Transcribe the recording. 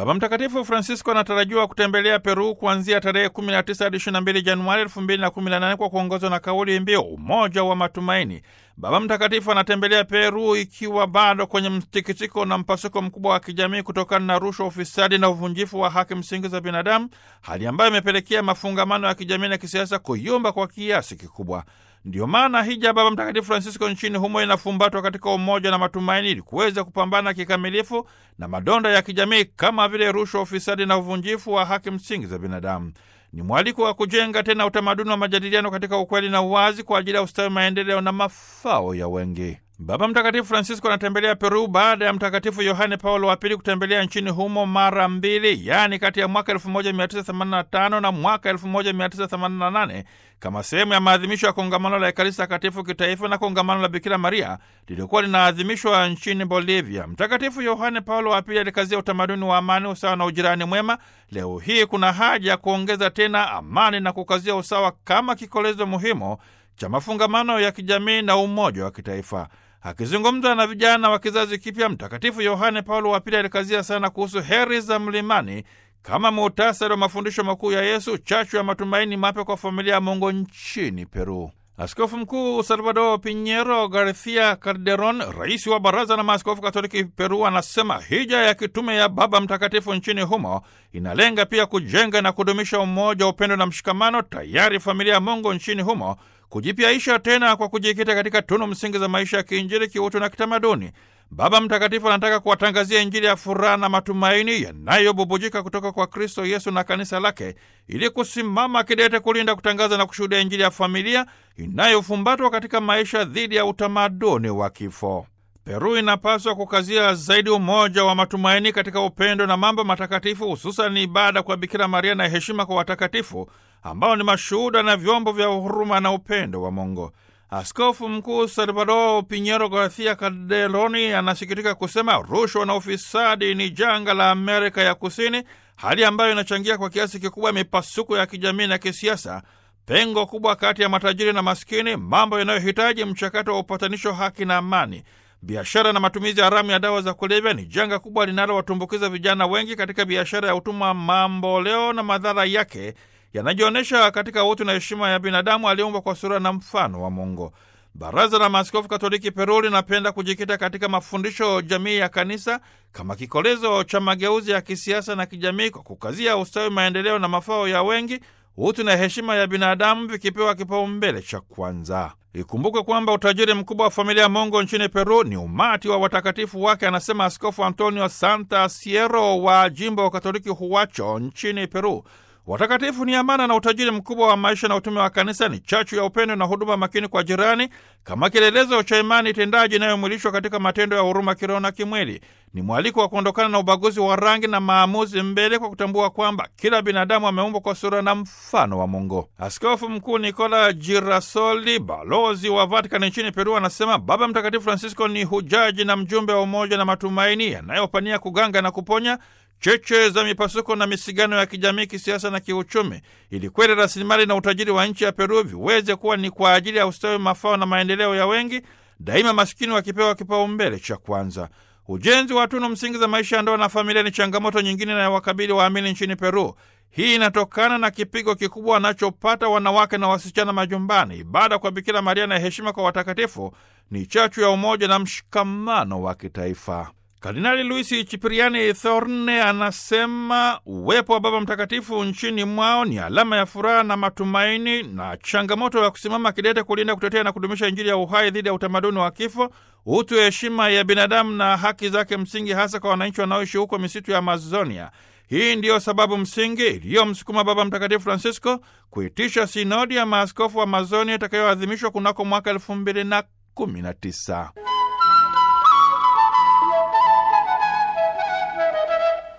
Baba Mtakatifu Francisco anatarajiwa kutembelea Peru kuanzia tarehe 19 hadi 22 Januari 2018 kwa kuongozwa na kauli mbiu umoja wa matumaini. Baba Mtakatifu anatembelea Peru ikiwa bado kwenye mtikisiko na mpasuko mkubwa wa kijamii kutokana na rushwa, ufisadi na uvunjifu wa haki msingi za binadamu, hali ambayo imepelekea mafungamano ya kijamii na kisiasa kuyumba kwa kiasi kikubwa. Ndiyo maana hija Baba Mtakatifu Francisco nchini humo inafumbatwa katika umoja na matumaini ili kuweza kupambana kikamilifu na madonda ya kijamii kama vile rushwa, ufisadi na uvunjifu wa haki msingi za binadamu. Ni mwaliko wa kujenga tena utamaduni wa majadiliano katika ukweli na uwazi kwa ajili ya ustawi, maendeleo na mafao ya wengi. Baba Mtakatifu Francisco anatembelea Peru baada ya Mtakatifu Yohane Paulo wa Pili kutembelea nchini humo mara mbili, yaani kati ya mwaka 1985 na mwaka 1988 kama sehemu ya maadhimisho ya kongamano la Ekaristi Takatifu kitaifa na kongamano la Bikira Maria lilikuwa linaadhimishwa nchini Bolivia. Mtakatifu Yohane Paulo wa Pili alikazia utamaduni wa amani, usawa na ujirani mwema. Leo hii kuna haja ya kuongeza tena amani na kukazia usawa kama kikolezo muhimu cha mafungamano ya kijamii na umoja wa kitaifa. Akizungumza na vijana wa kizazi kipya, Mtakatifu Yohane Paulo wa Pili alikazia sana kuhusu heri za mlimani kama muhtasari wa mafundisho makuu ya Yesu, chachu ya matumaini mapya kwa familia ya Mungu nchini Peru. Askofu Mkuu Salvador Pinheiro Garcia Calderon, rais wa Baraza la Maaskofu Katoliki Peru, anasema hija ya kitume ya Baba Mtakatifu nchini humo inalenga pia kujenga na kudumisha umoja, upendo na mshikamano, tayari familia ya Mungu nchini humo kujipyaisha tena kwa kujikita katika tunu msingi za maisha ya kiinjili, kiutu na kitamaduni. Baba Mtakatifu anataka kuwatangazia Injili ya furaha na matumaini yanayobubujika kutoka kwa Kristo Yesu na kanisa lake, ili kusimama kidete kulinda, kutangaza na kushuhudia Injili ya familia inayofumbatwa katika maisha dhidi ya utamaduni wa kifo. Peru inapaswa kukazia zaidi umoja wa matumaini katika upendo na mambo matakatifu, hususan ibada kwa Bikira Maria na heshima kwa watakatifu ambao ni mashuhuda na vyombo vya huruma na upendo wa Mungu. Askofu Mkuu Salvador Pinheiro Garcia Calderoni anasikitika kusema rushwa na ufisadi ni janga la Amerika ya Kusini, hali ambayo inachangia kwa kiasi kikubwa mipasuko ya kijamii na kisiasa, pengo kubwa kati ya matajiri na maskini, mambo yanayohitaji mchakato wa upatanisho, haki na amani. Biashara na matumizi haramu ya dawa za kulevya ni janga kubwa linalowatumbukiza vijana wengi katika biashara ya utumwa mambo leo, na madhara yake yanajionyesha katika utu na heshima ya binadamu aliumbwa kwa sura na mfano wa Mungu. Baraza la Maaskofu Katoliki Peru linapenda kujikita katika mafundisho jamii ya kanisa kama kikolezo cha mageuzi ya kisiasa na kijamii, kwa kukazia ustawi, maendeleo na mafao ya wengi, utu na heshima ya binadamu vikipewa kipaumbele cha kwanza. Ikumbukwe kwamba utajiri mkubwa wa familia ya Mungu nchini Peru ni umati wa watakatifu wake, anasema Askofu Antonio Santa Siero wa jimbo wa Katoliki Huacho nchini Peru. Watakatifu ni amana na utajiri mkubwa wa maisha na utume wa kanisa, ni chachu ya upendo na huduma makini kwa jirani, kama kielelezo cha imani tendaji inayomwilishwa katika matendo ya huruma kiroho na kimwili. Ni mwaliko wa kuondokana na ubaguzi wa rangi na maamuzi mbele, kwa kutambua kwamba kila binadamu ameumbwa kwa sura na mfano wa Mungu. Askofu Mkuu Nikola Girasoli, balozi wa Vatikani nchini Peru, anasema Baba Mtakatifu Francisco ni hujaji na mjumbe wa umoja na matumaini yanayopania kuganga na kuponya cheche za mipasuko na misigano ya kijamii, kisiasa na kiuchumi, ili kweli rasilimali na utajiri wa nchi ya Peru viweze kuwa ni kwa ajili ya ustawi, mafao na maendeleo ya wengi, daima masikini wakipewa kipaumbele cha kwanza. Ujenzi wa tunu msingi za maisha ya ndoa na familia ni changamoto nyingine inayowakabili waamini nchini Peru. Hii inatokana na kipigo kikubwa wanachopata wanawake na wasichana majumbani. Ibada kwa Bikira Maria na heshima kwa watakatifu ni chachu ya umoja na mshikamano wa kitaifa. Kardinali Luisi Chipiriani Thorne anasema uwepo wa Baba Mtakatifu nchini mwao ni alama ya furaha na matumaini na changamoto ya kusimama kidete kulinda, kutetea na kudumisha Injili ya uhai dhidi ya utamaduni wa kifo, utu, heshima ya binadamu na haki zake msingi, hasa kwa wananchi wanaoishi huko misitu ya Amazonia. Hii ndiyo sababu msingi iliyomsukuma Baba Mtakatifu Francisco kuitisha sinodi ya maaskofu wa Amazonia itakayoadhimishwa kunako mwaka elfu mbili na kumi na tisa.